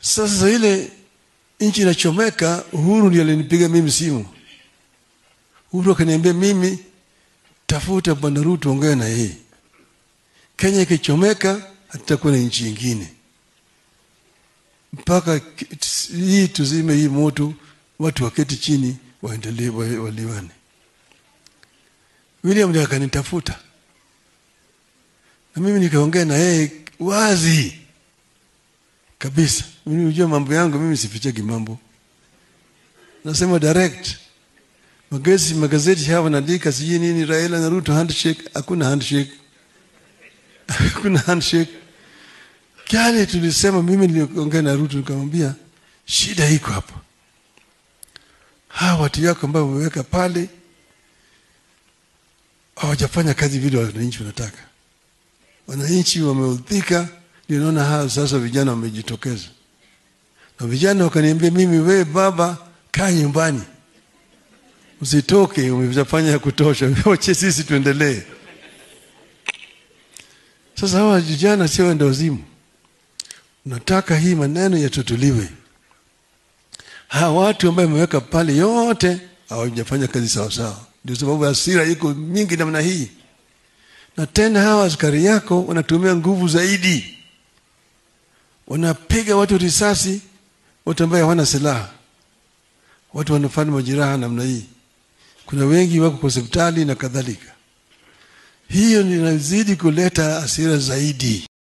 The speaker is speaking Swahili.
Sasa ile nchi inachomeka, Uhuru ndiye alinipiga mimi simu. Uhuru akaniambia mimi, tafuta bwana Ruto, ongea na yeye. Kenya ikichomeka, hatutakuwa na nchi ingine mpaka hii tuzime hii moto, watu waketi chini waendelee waliwane. William ndiye akanitafuta na mimi nikaongea na yeye wazi kabisa. Mimi unajua mambo yangu, mimi sifichagi mambo, nasema direct. Magazeti magazeti haya wanaandika sijui nini, Raila na Ruto handshake. Hakuna handshake, hakuna handshake. Kale tulisema, mimi niliongea na Ruto nikamwambia shida iko hapa, hawa watu yako ambao wameweka pale hawajafanya kazi vile wananchi wanataka. Wananchi wameudhika, ndio naona hawa sasa vijana wamejitokeza, na vijana wakaniambia mimi, we baba, kaa nyumbani, usitoke, umefanya ya kutosha, wache sisi tuendelee. Sasa hawa vijana sio wenda wazimu, nataka hii maneno yatutuliwe. Hawa watu ambao wameweka pale yote hawajafanya kazi sawasawa, ndio sababu hasira iko mingi namna hii na tena hawa askari yako wanatumia nguvu zaidi, wanapiga watu risasi, watu ambaye hawana silaha, watu wanafanya majeraha namna hii. Kuna wengi wako kwa hospitali na kadhalika. Hiyo inazidi kuleta hasira zaidi.